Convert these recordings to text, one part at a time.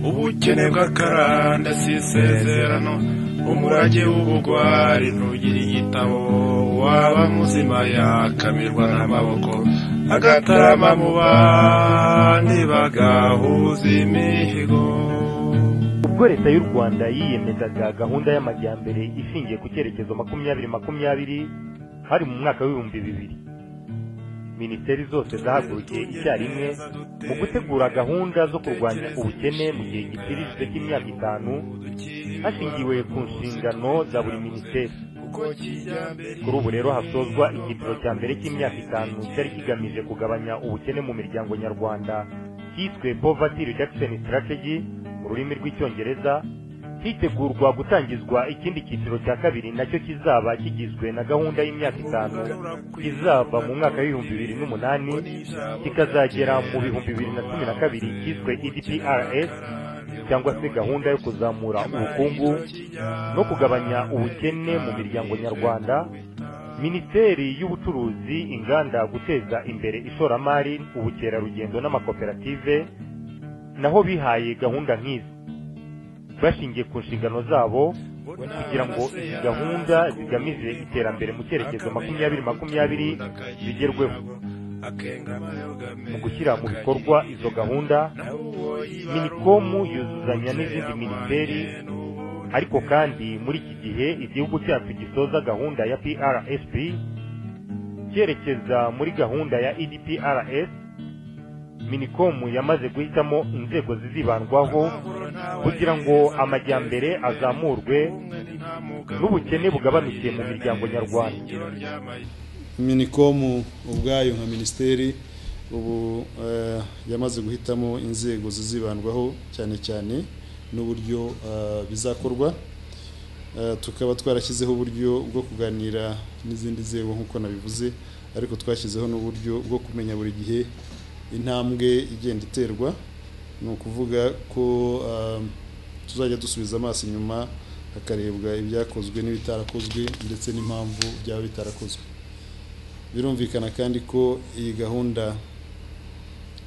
ubukene bw'akaranda si isezerano umurage w'ubugwari ntugira igitabo waba muzima yakamirwa n'amaboko agatarama mu bandi bagahuza imihigo ubwo leta y'u rwanda yiyemezaga gahunda y'amajyambere ishingiye ku cyerekezo makumyabiri makumyabiri hari mu mwaka w'ibihumbi bibiri minisiteri zose zahagurukiye icyarimwe mu gutegura gahunda zo kurwanya ubukene mu gihe gitiririje cy'imyaka itanu hashingiwe ku nshingano za buri minisiteri kuri ubu rero hasozwa icyiciro cya mbere cy'imyaka itanu cyari kigamije kugabanya ubukene mu miryango nyarwanda cyiswe poverty reduction strategy mu rurimi rw'icyongereza hitegurwa gutangizwa ikindi cyiciro cya kabiri nacyo kizaba kigizwe na gahunda y'imyaka itanu kizava mu mwaka w'ibihumbi bibiri n'umunani kikazagera mu bihumbi bibiri na cumi na kabiri cyiswe edprs cyangwa se gahunda yo kuzamura ubukungu no kugabanya ubukene mu miryango nyarwanda minisiteri y'ubucuruzi inganda guteza imbere ishoramari ubukerarugendo n'amakoperative naho bihaye gahunda nk'izi bashingiye ku nshingano zabo kugira ngo izi gahunda zigamije iterambere mu cyerekezo makumyabiri makumyabiri zigerweho mu gushyira mu bikorwa izo gahunda minikomu yuzuzanya n'izindi minisiteri ariko kandi muri iki gihe igihugu cyacu gisoza gahunda ya prsp cyerekeza muri gahunda ya edprs minikomu yamaze guhitamo inzego zizibandwaho kugira ngo amajyambere azamurwe n'ubukene bugabanukiye mu miryango nyarwanda minikomu ubwayo nka minisiteri ubu eh, yamaze guhitamo inzego zizibandwaho cyane cyane n'uburyo eh, bizakorwa Eh, tukaba twarashyizeho uburyo bwo kuganira n'izindi nzego nk'uko nabivuze ariko twashyizeho n'uburyo bwo kumenya buri gihe intambwe igenda iterwa ni ukuvuga ko ah, tuzajya dusubiza amaso inyuma hakarebwa ibyakozwe n'ibitarakozwe ndetse n'impamvu byaba bitarakozwe birumvikana kandi ko iyi gahunda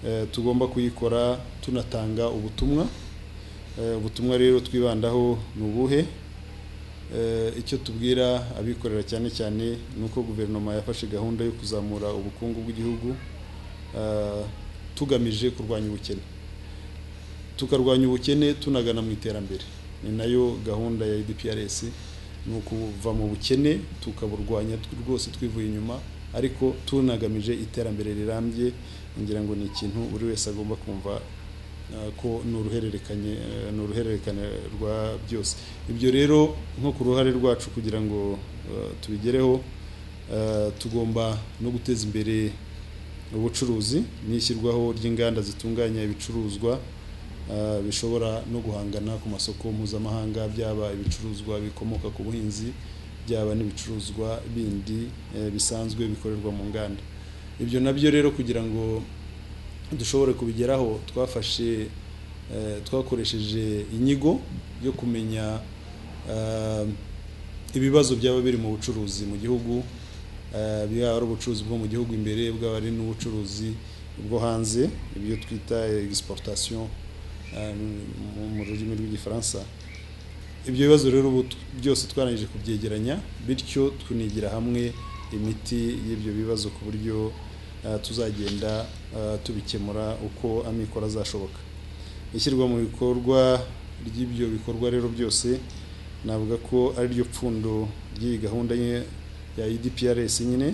eh, tugomba kuyikora tunatanga ubutumwa Eh, ubutumwa rero twibandaho ni ubuhe Eh, icyo tubwira abikorera cyane cyane ni uko guverinoma yafashe gahunda yo kuzamura ubukungu bw'igihugu ah, tugamije kurwanya ubukene tukarwanya ubukene tunagana mu iterambere ni nayo gahunda ya EDPRS ni ukuva mu bukene tukaburwanya tw- rwose twivuye inyuma ariko tunagamije iterambere rirambye ngira ngo ni ikintu buri wese agomba kumva ah, ko ni uruhererekanye eh, ni uruhererekane rwa byose ibyo rero nko ku ruhare rwacu kugira ngo eh, tubigereho eh, tugomba no guteza imbere ubucuruzi n'ishyirwaho ry'inganda zitunganya ibicuruzwa ah, bishobora no guhangana ku masoko mpuzamahanga byaba ibicuruzwa bikomoka ku buhinzi byaba n'ibicuruzwa bindi eh, bisanzwe bikorerwa mu nganda ibyo nabyo rero kugira ngo dushobore kubigeraho twafashe eh, twakoresheje inyigo yo kumenya ah, ibibazo byaba biri mu bucuruzi mu gihugu eh, bwaba ari ubucuruzi bwo mu gihugu imbere bwaba ari n'ubucuruzi bwo hanze ibyo twita exportation eh, mu- mu rurimi rw'igifaransa ibyo bibazo rero ubu t- byose twarangije kubyegeranya bityo tunigira hamwe imiti y'ibyo bibazo ku buryo eh, tuzagenda eh, tubikemura uko amikoro azashoboka ishyirwa mu bikorwa ry'ibyo bikorwa rero byose navuga ko ari ryo pfundo ry'iyi gahunda ye- ya EDPRS nyine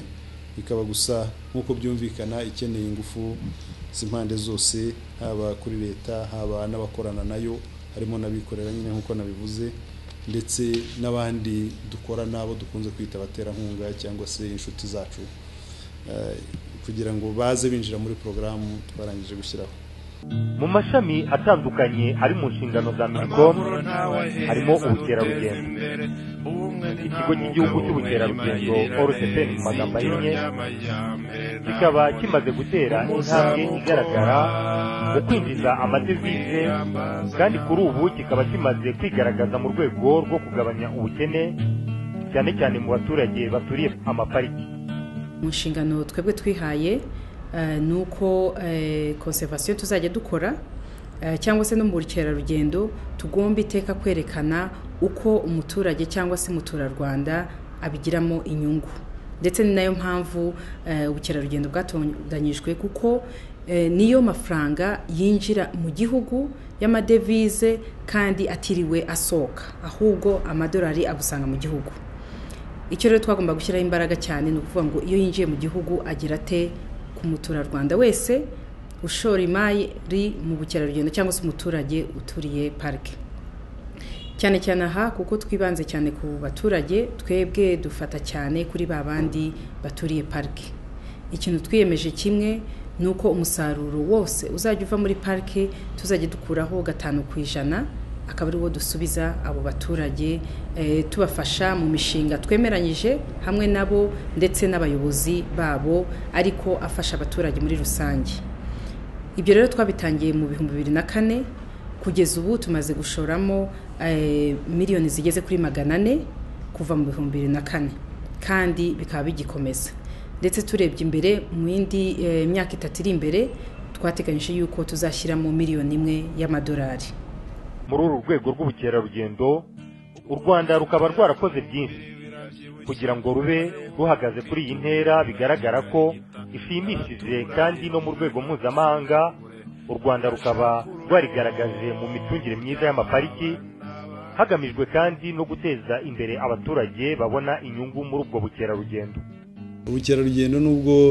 bikaba gusa nk'uko byumvikana ikeneye ingufu z'impande zose haba kuri leta haba n'abakorana nayo harimo n'abikorera nyine nk'uko nabivuze ndetse n'abandi dukora n'abo dukunze kwita abaterankunga cyangwa se inshuti zacu eh, kugira ngo baze binjira muri porogaramu twarangije gushyiraho mu mashami atandukanye ari mu nshingano za minicom harimo ubukerarugendo ikigo cy'igihugu cy'ubukerarugendo orcpn mu magambo ahinnye kikaba kimaze gutera intambwe igaragara mu kwinjiza amadevize kandi kuri ubu kikaba kimaze kwigaragaza mu rwego rwo kugabanya ubukene cyane cyane mu baturage baturiye amapariki mu nshingano twebwe twihaye eh, ni uko eh, conservation tuzajya dukora eh, cyangwa se no mu bukerarugendo tugomba iteka kwerekana uko umuturage cyangwa se umuturarwanda abigiramo inyungu ndetse ni nayo mpamvu eh, ubukerarugendo bwatondanyijwe kuko eh, niyo mafaranga yinjira mu gihugu y'amadevize kandi atiriwe asohoka ahubwo amadolari agusanga mu gihugu icyo rero twagomba gushyiraho imbaraga cyane ni ukuvuga ngo iyo yinjiye mu gihugu agira ate ku muturarwanda wese ushora imari mu bukerarugendo cyangwa se umuturage uturiye parike cyane cyane aha kuko twibanze cyane ku baturage twebwe dufata cyane kuri ba bandi baturiye parike ikintu twiyemeje kimwe ni uko umusaruro wose uzajya uva muri parike tuzajya dukuraho gatanu ku ijana akaba ari wo dusubiza abo baturage tubafasha mu mishinga twemeranyije hamwe nabo ndetse n'abayobozi babo ariko afasha abaturage muri rusange ibyo rero twabitangiye mu bihumbi bibiri na kane kugeza ubu tumaze gushoramo miliyoni zigeze kuri magana ane kuva mu bihumbi bibiri na kane kandi bikaba bigikomeza ndetse turebye imbere mu yindi myaka itatu iri imbere twateganyije yuko tuzashyiramo miliyoni imwe y'amadolari muri uru rwego rw'ubukerarugendo u rwanda rukaba rwarakoze byinshi kugira ngo rube ruhagaze kuri iyi ntera bigaragara ko ishimishije kandi no mu rwego mpuzamahanga u rwanda rukaba rwarigaragaje mu micungire myiza y'amapariki hagamijwe kandi no guteza imbere abaturage babona inyungu muri ubwo bukerarugendo ubukerarugendo nubwo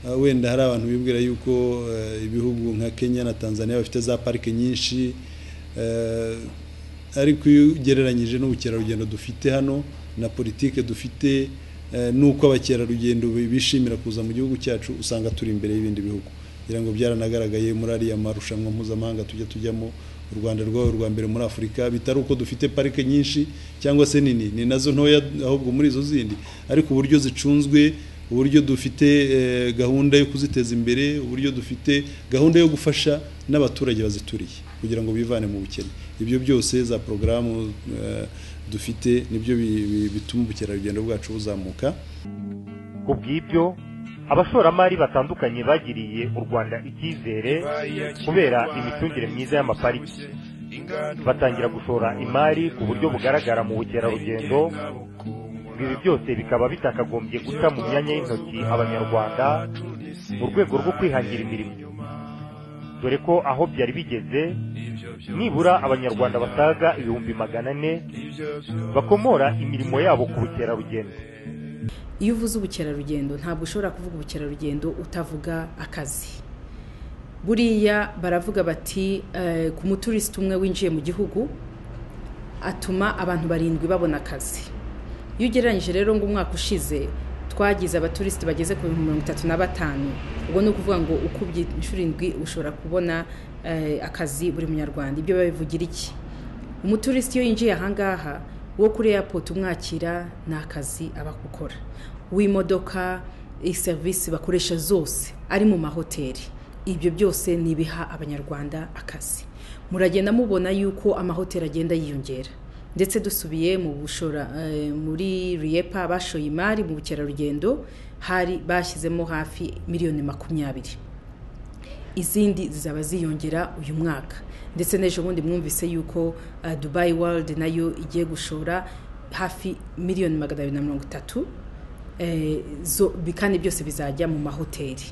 uh, wenda hari abantu bibwira yuko uh, ibihugu nka kenya na tanzania bafite za parike nyinshi ariko iyo ugereranyije n'ubukerarugendo dufite hano na politike dufite n'uko abakerarugendo bishimira kuza mu gihugu cyacu usanga turi imbere y'ibindi bihugu kugira ngo byaranagaragaye muri ariya marushanwa mpuzamahanga tujya tujyamo u rwanda rwawe rwa mbere muri afurika bitari uko dufite parike nyinshi cyangwa se nini ni nazo ntoya ahubwo muri izo zindi ariko uburyo zicunzwe uburyo dufite gahunda yo kuziteza imbere uburyo dufite gahunda yo gufasha n'abaturage bazituriye kugira ngo bivane mu bukene ibyo byose za porogaramu dufite nibyo bituma ubukerarugendo bwacu buzamuka ku bw'ibyo abashoramari batandukanye bagiriye u rwanda icyizere kubera imicungire myiza y'amapariki batangira gushora imari ku buryo bugaragara mu bukerarugendo ibi byose bikaba bitakagombye guca mu myanya y'intoki abanyarwanda mu rwego rwo kwihangira imirimo dore ko aho byari bigeze nibura abanyarwanda basaga ibihumbi magana ane bakomora imirimo yabo ku bukerarugendo iyo uvuze ubukerarugendo ntabwo ushobora kuvuga ubukerarugendo utavuga akazi buriya baravuga bati ku muturisiti umwe winjiye mu gihugu atuma abantu barindwi babona akazi iyo ugereranyije rero ngo umwaka ushize twagize abaturisiti bageze ku bihumbi mirongo itatu na batanu ubwo ni ukuvuga ngo ukubye inshuro indwi ushobora kubona akazi buri munyarwanda ibyo babivugira iki umuturisiti iyo yinjiye ahangaha wo kuri eyapoti umwakira ni akazi aba gukora w'imodoka serivisi bakoresha zose ari mu mahoteli ibyo byose ni ibiha abanyarwanda akazi muragenda mubona yuko amahoteli agenda yiyongera ndetse dusubiye mu bushora muri riyepa bashoye imari mu bukerarugendo hari bashyizemo hafi miliyoni makumyabiri izindi zizaba ziyongera uyu mwaka ndetse n'ejo bundi mwumvise yuko dubayi worudi nayo igiye gushora hafi miliyoni magana abiri na mirongo itatu kandi byose bizajya mu mahoteli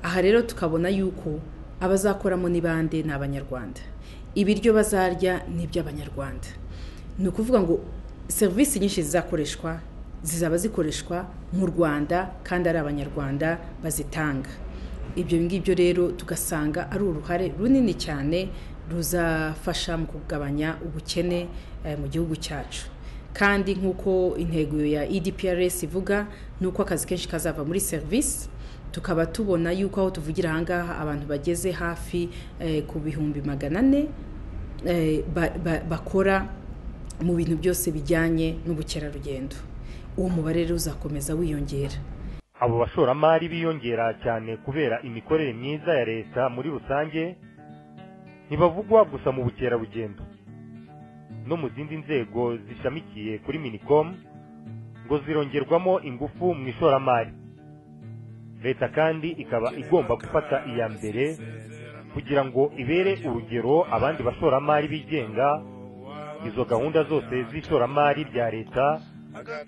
aha rero tukabona yuko abazakoramo ni bande ni abanyarwanda ibiryo bazarya ni iby'abanyarwanda ni ukuvuga ngo serivisi nyinshi zizakoreshwa zizaba zikoreshwa mu rwanda kandi ari abanyarwanda bazitanga ibyo ngibyo rero tugasanga ari uruhare runini cyane ruzafasha mu kugabanya ubukene mu gihugu cyacu kandi nk'uko intego ya edprs ivuga ni uko akazi kenshi kazava muri serivisi tukaba tubona yuko aho tuvugira ahangaha abantu bageze hafi ku bihumbi magana ane bakora mu bintu byose bijyanye n'ubukerarugendo uwo mubare rero uzakomeza wiyongera abo bashoramari biyongera cyane kubera imikorere myiza ya leta muri rusange ntibavugwa gusa mu bukerarugendo no mu zindi nzego zishamikiye kuri minikomu ngo zirongerwamo ingufu mu ishoramari leta kandi ikaba igomba gufata iya mbere kugira ngo ibere urugero abandi bashoramari bigenga izo gahunda zose z'ishoramari rya leta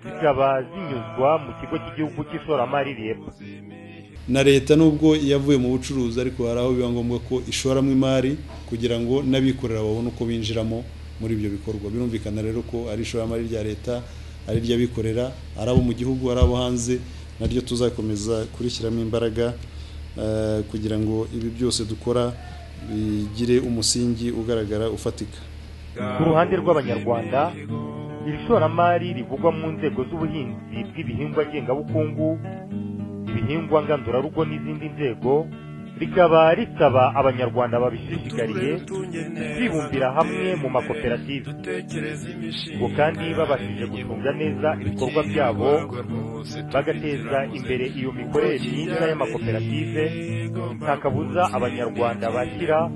zikaba zinyuzwa mu kigo cy'igihugu cy'ishoramari rebu na leta nubwo yavuye mu bucuruzi ariko hari aho biba ngombwa ko ishoramo imari kugira ngo n'abikorera babone uko binjiramo muri ibyo bikorwa birumvikana rero ko ari ishoramari rya leta ari iry'abikorera ari abo mu gihugu ari abo hanze naryo tuzakomeza kurishyiramo imbaraga kugira ngo ibi byose dukora bigire umusingi ugaragara ufatika ku ruhande rw'abanyarwanda iri shoramari rivugwa mu nzego z'ubuhinzi bw'ibihingwa ngengabukungu ibihingwa ngandurarugo n'izindi nzego rikaba risaba abanyarwanda babishishikariye kwibumbira hamwe mu makoperative ngo kandi babashije gucunga neza ibikorwa byabo bagateza imbere iyo mikorere myiza y'amakoperative nta kabuza abanyarwanda bakira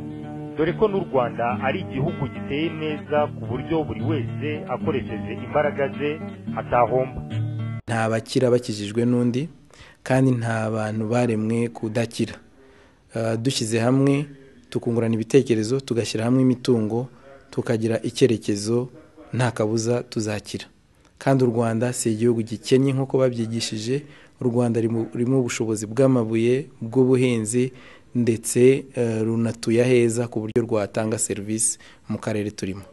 dore ko n'u rwanda ari igihugu giteye neza ku buryo buri wese akoresheje imbaraga ze atahomba nta bakira bakijijwe n'undi kandi nta bantu baremwe kudakira dushyize hamwe tukungurana ibitekerezo tugashyira hamwe imitungo tukagira icyerekezo nta kabuza tuzakira kandi u rwanda si igihugu gikennye nk'uko babyigishije u rwanda rurimo ubushobozi bw'amabuye bw'ubuhinzi ndetse runatuye heza ku buryo rwatanga serivisi mu karere turimo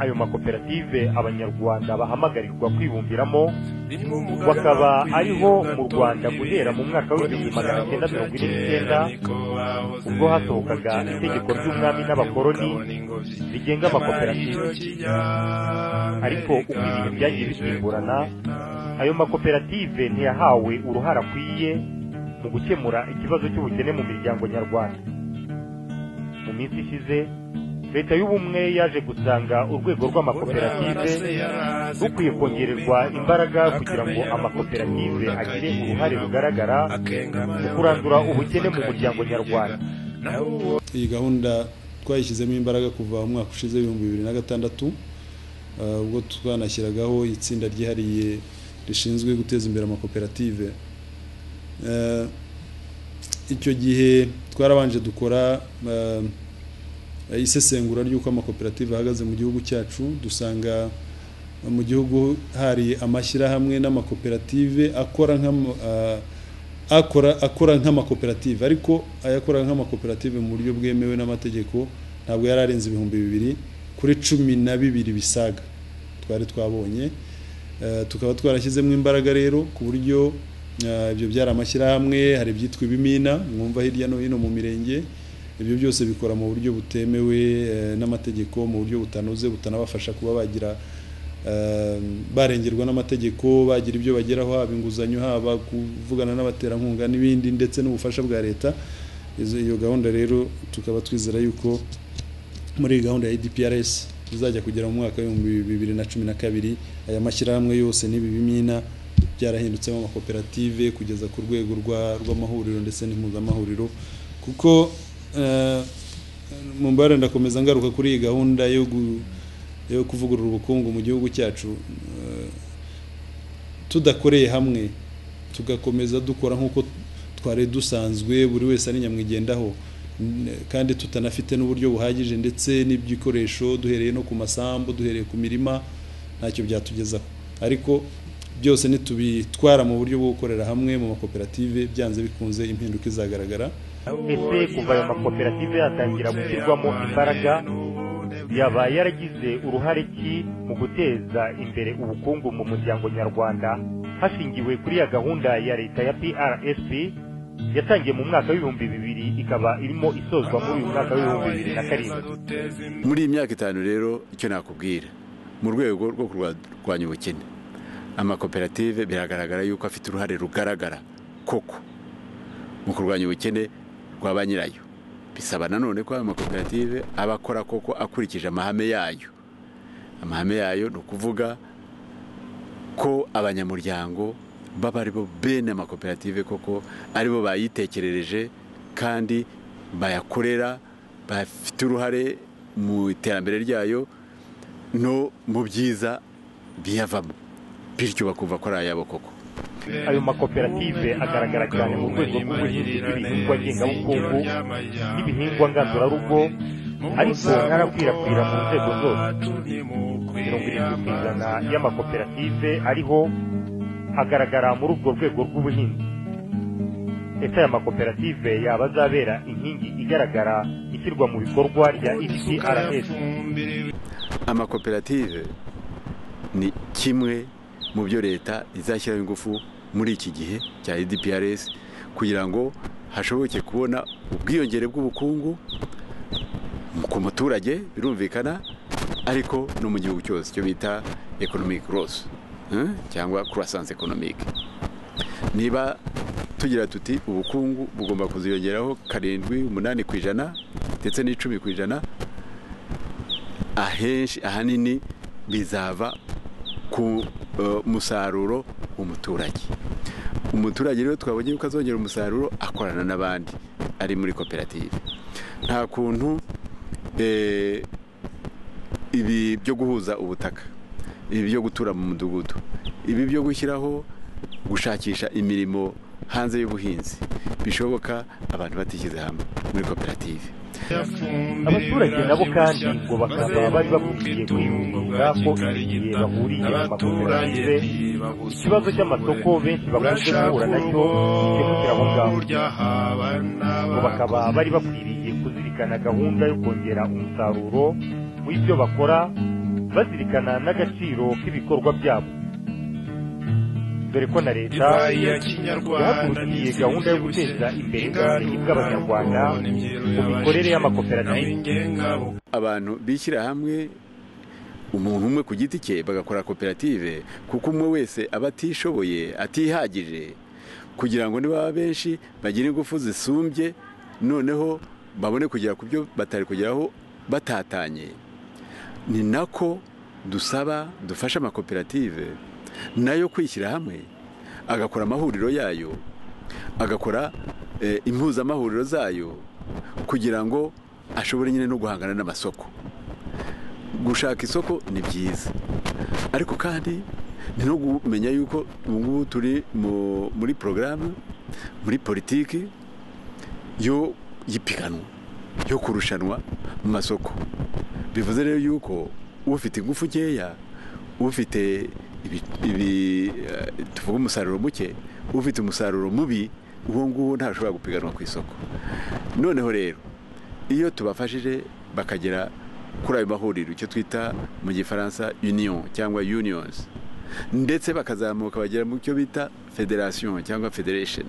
ayo makoperative abanyarwanda bahamagarirwa kwibumbiramo bakaba ariho mu rwanda guhera mu mwaka w'igihumbi magana cyenda mirongo ine n'icyenda ubwo hasohokaga itegeko ry'umwami n'abakoroni rigenga amakoperative ariko uko ibihe byagiye bisimburana ayo makoperative ntiyahawe uruhare akwiye mu gukemura ikibazo cy'ubukene mu miryango nyarwanda mu minsi ishize leta y'ubumwe yaje gusanga urwego rw'amakoperative rukwiye kongererwa imbaraga kugira ngo amakoperative agire uruhare rugaragara mu kurandura ubukene mu muryango nyarwanda iyi gahunda twayishyizemo imbaraga kuva mu mwaka ushize w'ibihumbi bibiri na gatandatu ubwo twanashyiragaho itsinda ryihariye rishinzwe guteza imbere amakoperative icyo gihe twarabanje dukora isesengura ry'uko amakoperative ahagaze mu gihugu cyacu dusanga mu gihugu hari amashyirahamwe n'amakoperative akora akora akora nk'amakoperative ariko ayakora nk'amakoperative mu buryo bwemewe n'amategeko ntabwo yari arenze ibihumbi bibiri kuri cumi na bibiri bisaga twari twabonye tukaba twarashyizemo imbaraga rero ku buryo ibyo byari amashyirahamwe hari ibyitwa ibimina mwumva hirya no hino mu mirenge ibyo byose bikora mu buryo butemewe n'amategeko mu buryo butanoze butanabafasha kuba bagira barengerwa n'amategeko bagira ibyo bageraho haba inguzanyo haba kuvugana n'abaterankunga n'ibindi ndetse n'ubufasha bwa leta iyo gahunda rero tukaba twizera yuko muri gahunda ya edprs izajya kugera mu mwaka w'ibihumbi bibiri na cumi na kabiri aya mashyirahamwe yose n'ibi bimina byarahindutsemo amakoperative kugeza ku rwego rw'amahuriro ndetse n'impuzamahuriro kuko mu mbare ndakomeza ngaruka kuri iyi gahunda yo kuvugurura ubukungu mu gihugu cyacu tudakoreye hamwe tugakomeza dukora nk'uko twari dusanzwe buri wese ari nyamwigendaho kandi tutanafite n'uburyo buhagije ndetse n'ibyikoresho duhereye no ku masambu duhereye ku mirima ntacyo byatugezaho ariko byose nitubitwara mu buryo bwo gukorera hamwe mu makoperative byanze bikunze impinduka izagaragara ese kuva ayo makoperative yatangira gushyirwamo imbaraga yaba yaragize uruhare ki mu guteza imbere ubukungu mu muryango nyarwanda hashingiwe kuri ya gahunda ya leta ya PRSP yatangiye mu mwaka w'ibihumbi bibiri ikaba irimo isozwa muri uyu mwaka w'ibihumbi bibiri na karindwi muri iyi myaka itanu rero icyo nakubwira mu rwego rwo kurwanya ubukene amakoperative biragaragara yuko afite uruhare rugaragara koko mu kurwanya ubukene rwa ba nyirayo bisaba nanone ko ayo makoperative aba akora koko akurikije amahame yayo amahame yayo ni ukuvuga ko abanyamuryango baba ari bo bene amakoperative koko aribo bayitekerereje kandi bayakorera bafite uruhare mu iterambere ryayo no mu byiza biyavamo bityo bakumva ko ari ayabo koko ayo makoperative agaragara cyane mu rwego rw'ubuhinzi bw'ibihingwa ngengabukungu n'ibihingwa ngandurarugo ariko ntarakwirakwira mu nzego zose mirongo irindwi ku ijana y'amakoperative ariho agaragara muri urwo rwego rw'ubuhinzi leta y'amakoperative yaba azabera inkingi igaragara ishyirwa mu bikorwa rya ecrs amakoperative ni kimwe mu byo leta izashyiraho ingufu muri iki gihe cya edprs kugira ngo hashoboke kubona ubwiyongere bw'ubukungu ku muturage birumvikana ariko no mu gihugu cyose icyo bita economic growth eh, cyangwa croissance economique niba tugira tuti ubukungu bugomba kuziyongeraho karindwi umunani ku ijana ndetse n'icumi ku ijana ahenshi ahanini bizava ku musaruro w'umuturage umuturage rero twabonye yuko azongera umusaruro akorana n'abandi ari muri koperative nta kuntu ibi byo guhuza ubutaka ibi byo gutura mu mudugudu ibi byo gushyiraho gushakisha imirimo hanze y'ubuhinzi bishoboka abantu batishyize hamwe muri koperative abaturage nabo kandi ngo bakaba bari bakwiye kwiyumvira ko igihe bahuriye mu makoperative ikibazo cy'amasoko benshi bakunze guhura nacyo gikemukira aho ngaho ngo bakaba bari bakwiriye kuzirikana gahunda yo kongera umusaruro w'ibyo bakora bazirikana n'agaciro k'ibikorwa byabo dore ko na leta yahagurukiye gahunda yo guteza imbere ubumenyi bw'abanyarwanda mu mikorere y'amakoperative abantu bishyira hamwe umuntu umwe ku giti cye bagakora koperative kuko umwe wese aba atishoboye atihagije kugira ngo niba benshi bagire ingufu zisumbye noneho babone kugera ku byo batari kugeraho batatanye ni nako dusaba dufasha amakoperative nayo kwishyira hamwe agakora amahuriro yayo agakora impuzamahuriro zayo kugira ngo ashobore nyine no guhangana n'amasoko gushaka isoko ni byiza ariko kandi ni no kumenya yuko ubu ngubu turi muri porogaramu muri politiki yo y'ipiganwa yo kurushanwa mu masoko bivuze rero yuko ufite ingufu nkeya ufite ibi tuvuga umusaruro muke ufite umusaruro mubi uwo nguwo ntashobora gupiganwa ku isoko noneho rero iyo tubafashije bakagera kuri ayo mahuriro icyo twita mu gifaransa union cyangwa unions ndetse bakazamuka bagera mu cyo bita federation cyangwa federation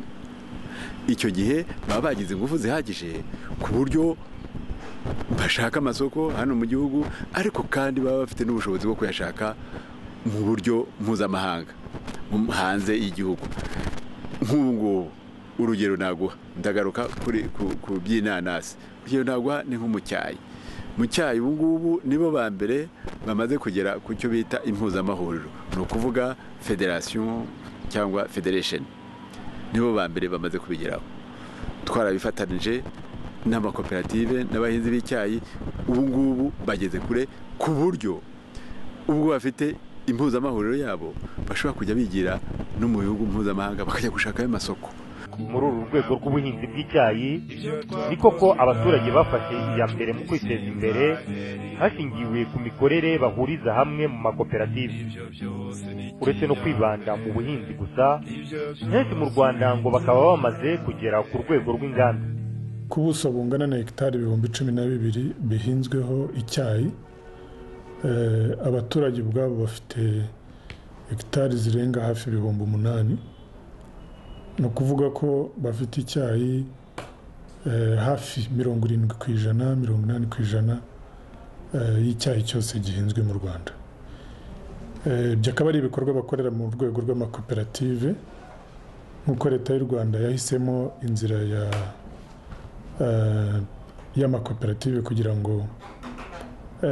icyo gihe baba bagize ingufu zihagije ku buryo bashaka amasoko hano mu gihugu ariko kandi baba bafite n'ubushobozi bwo kuyashaka mu buryo mpuzamahanga hanze y'igihugu nk'ubu ngubu urugero naguha ndagaruka ku by'inanasi urugero naguha ni nko mu cyayi mu cyayi ubu ngubu nibo ba mbere bamaze kugera ku cyo bita impuzamahuriro ni ukuvuga federasiyo cyangwa federesheni nibo ba mbere bamaze kubigeraho twarabifatanije n'amakoperative n'abahinzi b'icyayi ubu ngubu bageze kure ku buryo ubwo bafite impuzamahuriro yabo bashobora kujya bigira no mu bihugu mpuzamahanga bakajya gushakayo amasoko muri uru rwego rw'ubuhinzi bw'icyayi ni koko abaturage bafashe iya mbere mu kwiteza imbere hashingiwe ku mikorere bahuriza hamwe mu makoperative uretse no kwibanda mu buhinzi gusa henshi mu rwanda ngo bakaba bamaze kugera ku rwego rw'inganda ku buso bungana na hegitari ibihumbi cumi na bibiri bihinzweho icyayi abaturage ubwabo bafite hegitari zirenga hafi ibihumbi umunani ni ukuvuga ko bafite icyayi hafi mirongo irindwi ku ijana mirongo inani ku ijana y'icyayi cyose gihinzwe mu rwanda ibyo akaba ari ibikorwa bakorera mu rwego rw'amakoperative nk'uko leta y'u rwanda yahisemo inzira y'amakoperative kugira ngo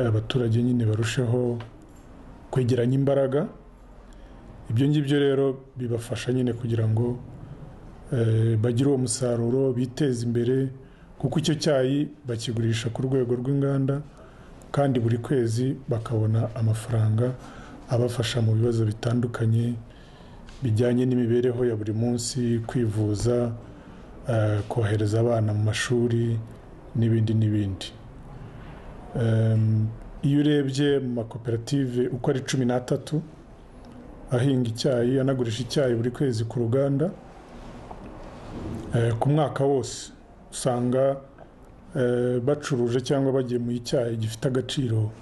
abaturage nyine barusheho kwegeranya imbaraga ibyo ngibyo rero bibafasha nyine kugira ngo bagire uwo musaruro biteze imbere kuko icyo cyayi bakigurisha ku rwego rw'inganda kandi buri kwezi bakabona amafaranga abafasha mu bibazo bitandukanye bijyanye n'imibereho ya buri munsi kwivuza eh, kohereza abana mu mashuri n'ibindi n'ibindi Em, iyo urebye mu makoperative uko ari cumi n'atatu ahinga icyayi anagurisha icyayi buri kwezi ku ruganda eh, ku mwaka wose usanga eh, bacuruje cyangwa bagemuye icyayi gifite agaciro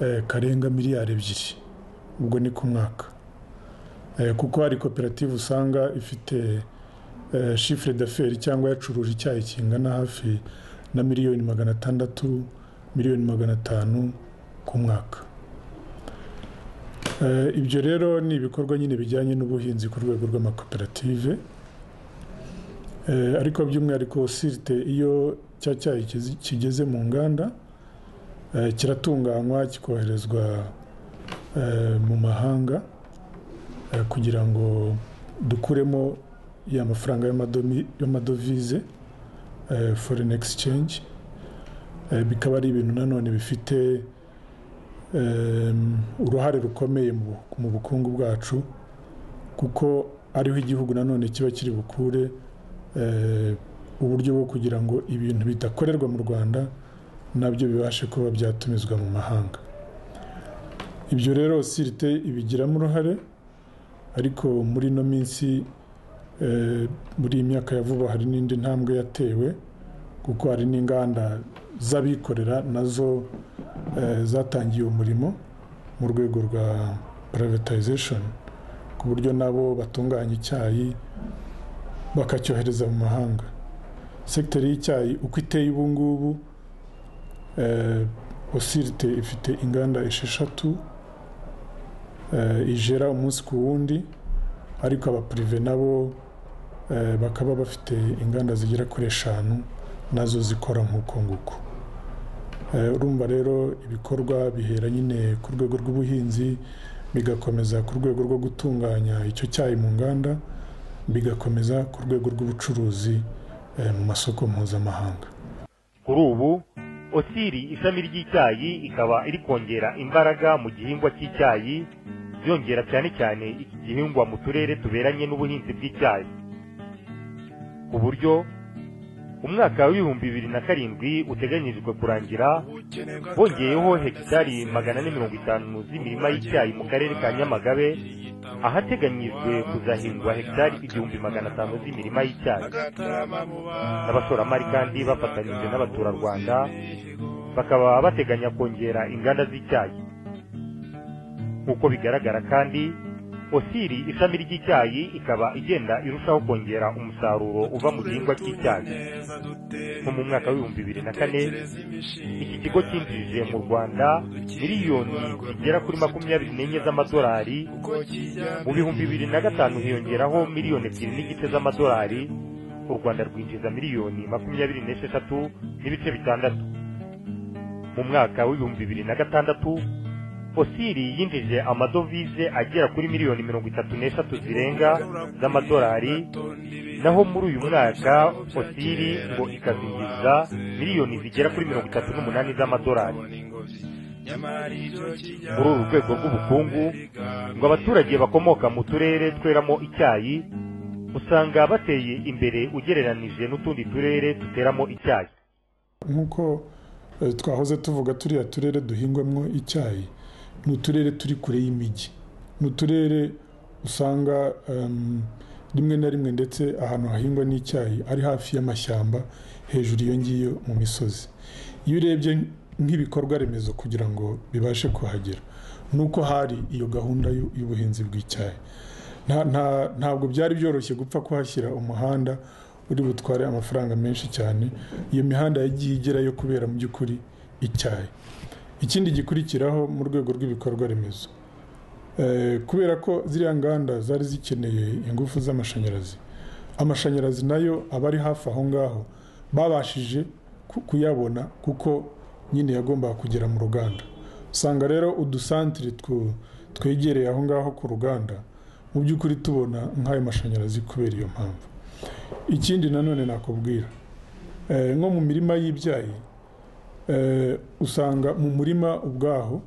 eh, karenga miliyari ebyiri ubwo ni ku mwaka Eh, kuko hari koperative usanga ifite eh, shifure d'affaires cyangwa yacuruje icyayi kingana hafi na miliyoni magana atandatu miliyoni magana atanu ku mwaka Eh, ibyo rero ni ibikorwa nyine bijyanye n'ubuhinzi ku rwego rw'amakoperative Eh, ariko by'umwihariko sirite iyo cya cyayi kizi- kigeze mu nganda eh, kiratunganywa kikoherezwa eh, mu mahanga eh, kugira ngo dukuremo ya mafaranga y'amadomi- y'amadovize eh, foreign exchange Eh, bikaba ari ibintu nanone bifite em, uruhare rukomeye mu bu- mu bukungu bwacu kuko ariho igihugu nanone kiba kiri bukure eh, uburyo bwo kugira ngo ibintu bidakorerwa mu rwanda nabyo bibashe kuba byatumizwa mu mahanga ibyo rero sirite ibigiramo uruhare ariko muri ino minsi eh, muri iyi myaka ya vuba hari n'indi ntambwe yatewe kuko hari n'inganda z'abikorera nazo eh, zatangiye umurimo mu rwego rwa privatization ku buryo nabo batunganya icyayi bakacyohereza mu mahanga sekiteri y'icyayi uko iteye ubu ngubu eh, osirite ifite inganda esheshatu eh, ijera umunsi ku wundi ariko abapurive nabo eh, bakaba bafite inganda zigera kuri eshanu nazo zikora nk'uko nguko Eh, urumva rero ibikorwa bihera nyine ku rwego rw'ubuhinzi bigakomeza ku rwego rwo gutunganya icyo cyayi mu nganda bigakomeza ku rwego rw'ubucuruzi eh, mu masoko mpuzamahanga kuri ubu osiri ishami ry'icyayi ikaba iri kongera imbaraga mu gihingwa cy'icyayi byongera cyane cyane iki gihingwa mu turere tuberanye n'ubuhinzi bw'icyayi ku buryo umwaka w'ibihumbi bibiri na karindwi uteganyirijwe kurangira bongeyeho hegitari magana ane mirongo itanu z'imirima y'icyayi mu karere ka nyamagabe ahateganyijwe kuzahingwa hegitari igihumbi magana atanu z'imirima y'icyayi n'abashoramari kandi bafatanyije n'abaturarwanda bakaba bateganya kongera inganda z'icyayi nk'uko bigaragara kandi osiri ishami ry'icyayi ikaba igenda irushaho kongera umusaruro uva mu gihingwa cy'icyayi nko mu mwaka w'ibihumbi bibiri na kane iki kigo cyinjije mu rwanda miliyoni zigera kuri makumyabiri n'enye z'amadolari mu bihumbi bibiri na gatanu hiyongeraho miliyoni ebyiri n'igice z'amadolari u rwanda rwinjiza miliyoni makumyabiri n'esheshatu n'ibice bitandatu mu mwaka w'ibihumbi bibiri na gatandatu osiri yinjije amadovize agera kuri miliyoni mirongo itatu n'eshatu zirenga z'amadolari naho muri uyu mwaka osiri ngo ikazinjiza miliyoni zigera kuri mirongo itatu n'umunani z'amadolari muri uru rwego rw'ubukungu ngo abaturage bakomoka mu turere tweramo icyayi usanga bateye imbere ugereranije n'utundi turere duteramo icyayi nk'uko eh, twahoze tuvuga turiya turere duhingwamo icyayi ni uturere turi kure y'imijyi ni uturere usanga em, rimwe na rimwe ndetse ahantu hahingwa n'icyayi ari hafi y'amashyamba hejuru iyo ngiyo mu misozi iyo urebye nk'ibikorwa remezo kugira ngo bibashe kuhagera ni uko hari iyo gahunda y'u- y'ubuhinzi bw'icyayi Nta- nta- ntabwo byari byoroshye gupfa kuhashyira umuhanda uri butware amafaranga menshi cyane iyo mihanda yagiye igerayo kubera mu by'ukuri icyayi ikindi gikurikiraho mu rwego rw'ibikorwa remezo Eh, kubera ko ziriya nganda zari zikeneye ingufu z'amashanyarazi amashanyarazi nayo aba ari hafi aho ngaho babashije ku- kuyabona kuko nyine yagombaga kugera mu ruganda usanga rero udusantire twu- twegereye aho ngaho ku ruganda mu by'ukuri tubona nk'ayo mashanyarazi kubera iyo mpamvu ikindi nanone nakubwira eh, nko mu mirima y'ibyayi eh, usanga mu murima ubwaho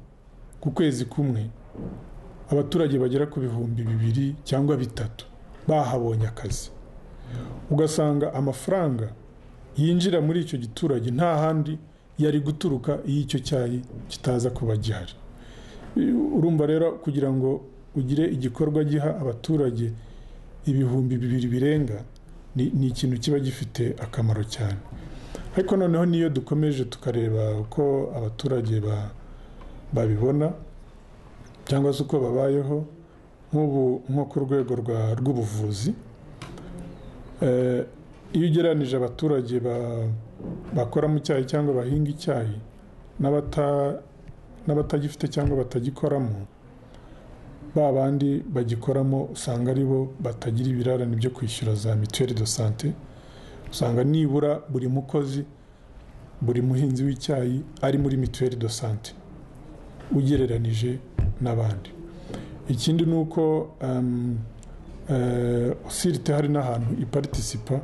ku kwezi kumwe abaturage bagera ku bihumbi bibiri cyangwa bitatu bahabonye akazi ugasanga amafaranga yinjira muri icyo giturage nta handi yari guturuka iyo icyo cyayi kitaza kuba gihari urumva rero kugira ngo ugire igikorwa giha abaturage ibihumbi bibiri birenga ni ni ikintu kiba gifite akamaro cyane ariko noneho niyo dukomeje tukareba uko abaturage ba- babibona cyangwa se uko babayeho nk'ubu nko ku rwego rwa- rw'ubuvuzi Eh, iyo ugereranije abaturage ba- bakora mu cyayi cyangwa bahinga icyayi n'abata- n'abatagifite cyangwa batagikoramo ba bandi bagikoramo usanga ari bo batagira ibirarane byo kwishyura za mituweli do sante usanga nibura buri mukozi buri muhinzi w'icyayi ari muri mituweli do sante ugereranije n'abandi ikindi ni uko em, eh, sirite hari n'ahantu iparitisipa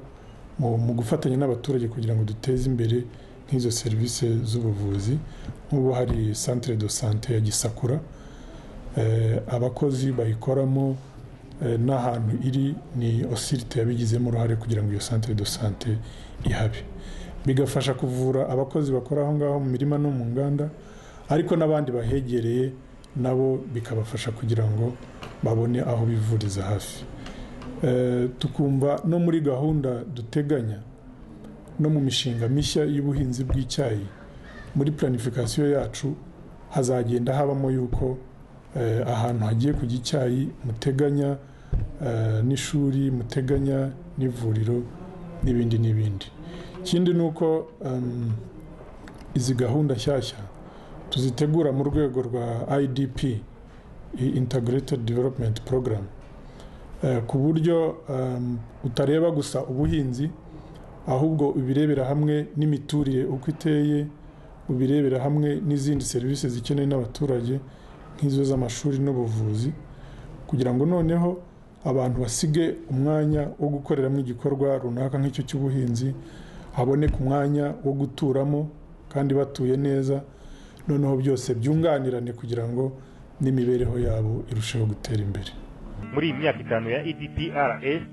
mu mu gufatanya n'abaturage kugira ngo duteze imbere nk'izo serivisi z'ubuvuzi nk'ubu hari santire do sante ya gisakura Eh, abakozi bayikoramo eh, n'ahantu iri ni osirite yabigizemo uruhare kugira ngo iyo santire do sante ihabe bigafasha kuvura abakozi bakora aho ngaho mu mirima no mu nganda ariko n'abandi bahegereye nabo bikabafasha kugira ngo babone aho bivuriza hafi Eh, tukumva no muri gahunda duteganya no mu mishinga mishya y'ubuhinzi bw'icyayi muri planifikasiyo yacu hazagenda habamo yuko eh, ahantu hagiye kujya icyayi muteganya eh, n'ishuri muteganya n'ivuriro n'ibindi n'ibindi ikindi ni uko em, izi gahunda nshyashya tuzitegura mu rwego rwa idp i- integrated development program Eh, ku buryo em, utareba gusa ubuhinzi ahubwo ubirebera hamwe n'imiturire uko iteye ubirebera hamwe n'izindi serivisi zikenewe n'abaturage nk'izo z'amashuri n'ubuvuzi kugira ngo noneho abantu basige umwanya wo gukoreramo igikorwa runaka nk'icyo cy'ubuhinzi haboneke umwanya wo guturamo kandi batuye neza noneho byose byunganirane kugira ngo n'imibereho yabo irusheho gutera imbere muri iyi myaka itanu ya EDPRS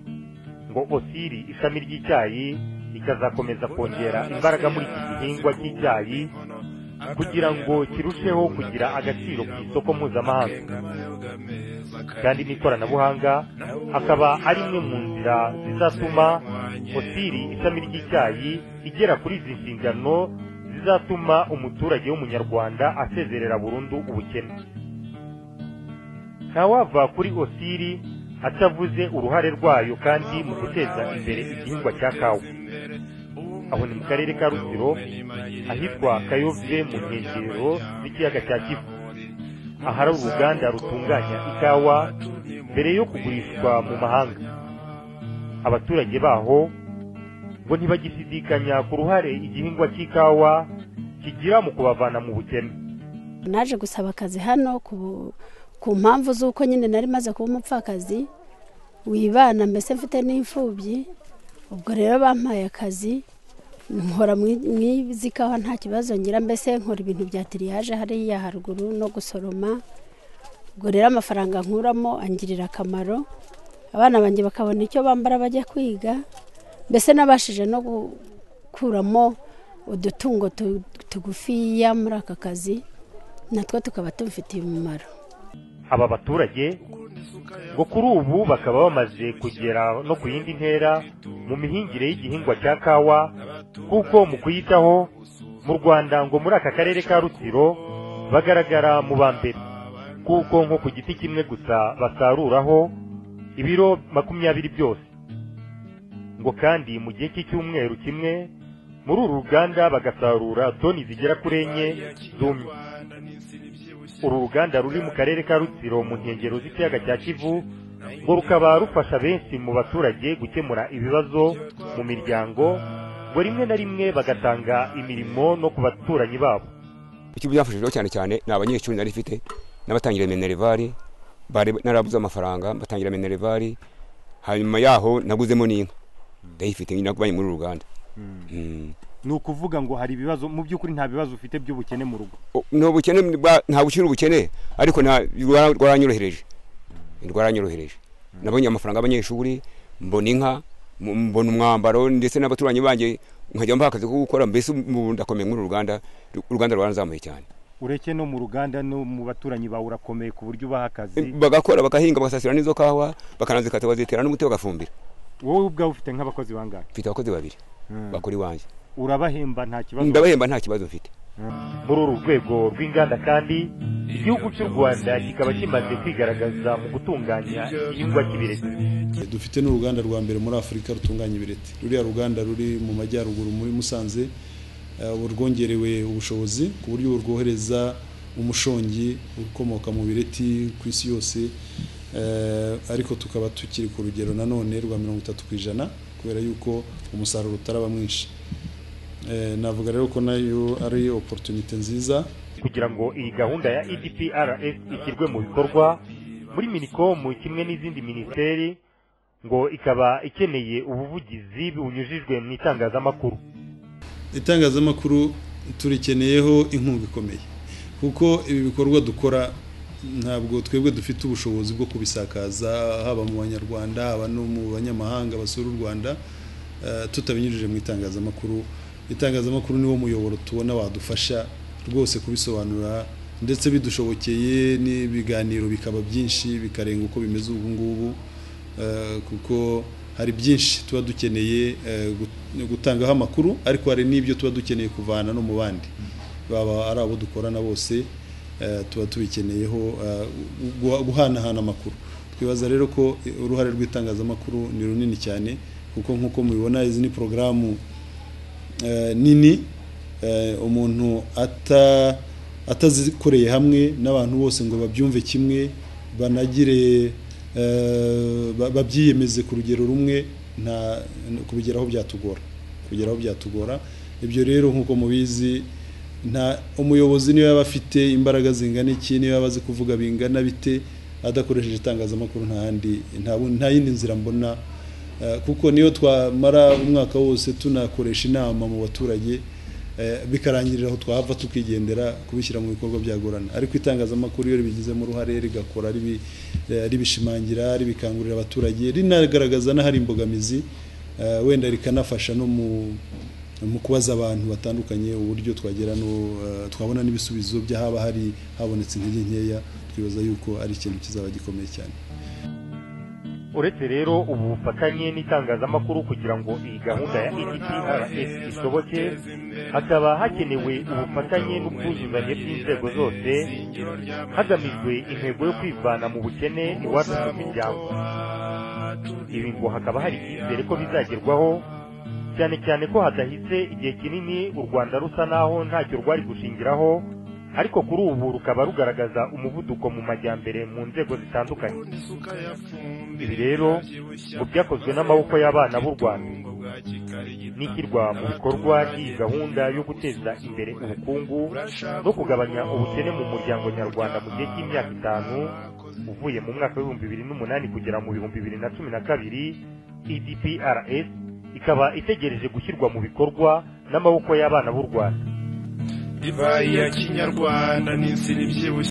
ngo Osiri ishami ry'icyayi rikazakomeza kongera imbaraga muri iki gihingwa cy'icyayi kugira ngo kirusheho kugira agaciro ku isoko mpuzamahanga kandi n'ikoranabuhanga akaba ari imwe mu nzira zizatuma Osiri ishami ry'icyayi igera kuri izi nshingano zizatuma umuturage w'umunyarwanda asezerera burundu ubukene ntawava kuri osiri atavuze uruhare rwayo kandi mu guteza imbere igihingwa cya kawa aho ni mu karere ka rutsiro ahitwa kayove mu nkengero z'ikiyaga cya kivu ahari uruganda rutunganya ikawa mbere yo kugurishwa mu mahanga abaturage baho ngo ntibagishidikanya ku ruhare igihingwa cy'ikawa kigira mu kubavana mu bukene naje gusaba akazi hano ku, ku mpamvu z'uko nyine nari maze kuba umupfakazi wibana mbese mfite n'imfubyi ubwo rero bampaye akazi nkora mwizi kawa nta kibazo ngira mbese nkora ibintu bya tiriyaje hariya haruguru no gusoroma ubwo rero amafaranga nkuramo angirira akamaro abana banjye bakabona icyo bambara bajya kwiga mbese nabashije no gukuramo udutungo tu- tugufiya muri aka kazi natwo tukaba tumfitiye umumaro aba baturage ngo kuri ubu bakaba bamaze kugera no ku yindi ntera mu mihingire y'igihingwa cya kawa kuko mu kuyitaho mu rwanda ngo muri aka karere ka rutsiro bagaragara mu ba mbere kuko nko ku giti kimwe gusa basaruraho ibiro makumyabiri byose ngo kandi mu gihe cy'icyumweru kimwe muri uru ruganda bagasarura toni zigera kuri enye zumye uru ruganda ruri mu karere ka rutsiro mu nkengero z'ikiyaga cya kivu ngo rukaba rufasha benshi mu baturage gukemura ibibazo mu miryango ngo rimwe na rimwe bagatanga imirimo no ku baturanyi babo icyo byafashijweho cyane cyane ni abanyeshuri nari mfite n'abatangira minerivare bari narabuze amafaranga batangira minerivare hanyuma yaho naguzemo n'inka ndayifite nyine nakubaye muri uru ruganda Mm. ni ukuvuga ngo hari ibibazo mu by'ukuri nta bibazo ufite by'ubukene mu rugo ni ubukene bwa- nta gukira ubukene ariko nta rwara- rwaranyorohereje rwaranyorohereje nabonye amafaranga y'abanyeshuri mbona inka m- mbona umwambaro ndetse n'abaturanyi banjye nkajya mba akazi ko gukora mbese ubu ndakomeye muri uru ruganda uru ruganda rwaranzamuye cyane ureke no mu ruganda no mu baturanyi bawe urakomeye ku buryo ubaha akazi bagakora bagahinga bagasasira n'izo kawa bakanazikata bazitera n'umuti bagafumbira wowe ubwawe ufite nk'abakozi bangahe mfite abakozi babiri bakora iwanjye urabahemba nta kibazo ndabahemba nta kibazo mfite muri uru rwego rw'inganda kandi igihugu cy'u rwanda kikaba kimaze kwigaragaza mu gutunganya igihingwa cy'ibireti dufite n'uruganda rwa mbere muri afurika rutunganya ibireti ruriya ruganda ruri mu majyaruguru muri musanze eh, ubu rwongerewe ubushobozi ku buryo ubu rwohereza umushongi ukomoka mu bireti ku isi yose eh, ariko tukaba tukiri ku rugero nanone rwa mirongo itatu ku ijana kubera yuko umusaruro utaraba mwinshi Eh, navuga rero ko nayo ari opportunité nziza kugira ngo iyi gahunda ya edprs ishyirwe mu bikorwa muri minikomu kimwe n'izindi minisiteri ngo ikaba ikeneye ubuvugizi bunyujijwe mu itangazamakuru itangazamakuru turikeneyeho inkunga ikomeye kuko ibi bikorwa dukora ntabwo twebwe dufite ubushobozi bwo kubisakaza haba mu banyarwanda haba no mu banyamahanga basura u rwanda eh, tutabinyujije mu itangazamakuru itangazamakuru niwo muyoboro tubona wadufasha rwose kubisobanura ndetse bidushobokeye n'ibiganiro bikaba byinshi bikarenga uko bimeze ubu ngubu eh, kuko hari byinshi tuba dukeneye eh, gut- gutangaho amakuru ariko hari n'ibyo tuba dukeneye kuvana no mu bandi baba ari abo dukorana bose eh, tuba tubikeneyeho eh, guha- guhanahana amakuru twibaza rero ko eh, uruhare rw'itangazamakuru ni runini cyane kuko nk'uko mubibona izi ni porogaramu eh, nini eh, umuntu ata atazikoreye hamwe n'abantu bose ngo babyumve kimwe banagire eh, ba- babyiyemeze ku rugero rumwe nta kubigeraho byatugora kubigeraho byatugora ibyo rero nk'uko mubizi nta umuyobozi niyo yaba afite imbaraga zingana iki niyo yaba azi kuvuga bingana bite adakoresheje itangazamakuru nta handi nta bu- nta yindi nzira mbona Eh, kuko niyo twamara umwaka wose tunakoresha inama mu baturage eh, bikarangirira aho twahava tukigendera kubishyira mu bikorwa byagorana ariko itangazamakuru iyo ribigizemo uruhare rigakora ribi- eh, ribishimangira ribikangurira abaturage rinagaragaza n'ahari imbogamizi eh, wenda rikanafasha no mu mu kubaza abantu batandukanye uburyo twagera no eh, twabona n'ibisubizo by'ahaba hari habonetse intege nkeya twibaza yuko ari ikintu kizaba gikomeye cyane uretse rero ubu bufatanye n'itangazamakuru kugira ngo iyi gahunda ya edprs isoboke hakaba hakenewe ubufatanye n'ubwuzuzanye bw'inzego zose hagamijwe intego yo kwivana mu bukene iwacu mu miryango ibi ngo hakaba hari icyizere ko bizagerwaho cyane cyane ko hadahise igihe kinini u rwanda rusa naho ntacyo rwari gushingiraho ariko kuri ubu rukaba rugaragaza umuvuduko mu majyambere mu nzego zitandukanye ibi rero ngo byakozwe n'amaboko y'abana b'u rwanda n'ishyirwa mu bikorwa ry'iyi gahunda yo guteza imbere ubukungu no kugabanya ubukene mu muryango nyarwanda mu gihe cy'imyaka itanu uvuye mu mwaka w'ibihumbi bibiri n'umunani kugera mu bihumbi bibiri na cumi na kabiri edprs ikaba itegereje gushyirwa mu bikorwa n'amaboko y'abana b'u rwanda divayi ya kinyarwanda n'insina ibyibushye